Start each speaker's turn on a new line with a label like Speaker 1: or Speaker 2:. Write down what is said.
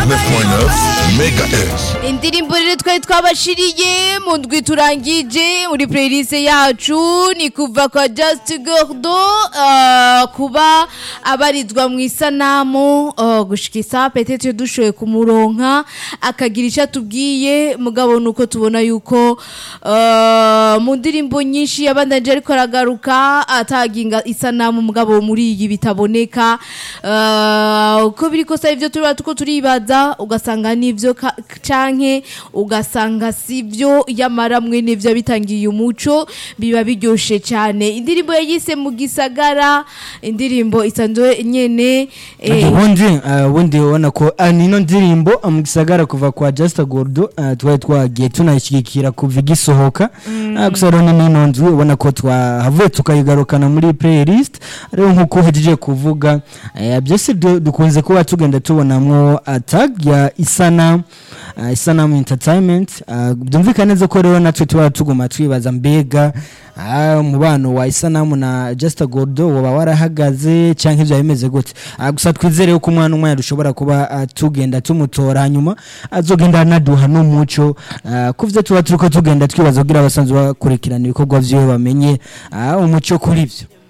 Speaker 1: MHz.
Speaker 2: indirimbo rero twari twabashiriye mu ndwi turangije muri playlist yacu ni kuva kwa Just Gordo uh, kuba abarizwa mu isanamu uh, gushikisa petete dushoye kumuronka akagira icyo atubwiye mugabo nuko tubona yuko uh, mu ndirimbo nyinshi yabandanje ariko aragaruka ataginga isanamu mugabo muri iyi bitaboneka uh, uko biri kose ivyo turi tuko turibaza ugasanga nivyo ka- canke ugasanga sivyo yamara mwene vyo bitangiye umuco biba biryoshe cyane indirimbo yayise mu gisagara indirimbo isanzwe nyene eh,
Speaker 3: ubundi uh, ubundi ubona ko uh, nino ndirimbo uh, mu gisagara kuva kwa Just Gordo uh, twari twagiye tunayishyigikira kuva igisohoka uh, gusa rero nino nzu ubona ko twahavuye tukayigarukana muri playlist rero nkuko uhejeje kuvuga uh, byose du- dukunze kuba tugenda tubonamwo uh, tag ya isanamu uh, isanamu entertainment uh, byumvikana neza ko rero natwe tuba tuguma twibaza mbega Ah, umubano wa isanamu na Just Gordo waba warahagaze cyangwa ibyo bimeze gute Ah, gusa twizere ko umwana umwe dushobora kuba ah, tugenda tumutora hanyuma azogenda anaduha n'umuco ah, ku byo tuba turiko tugenda twibaza kugira abasanzwe bakurikirana ibikorwa vyiwe bamenye ah, umuco kuri byo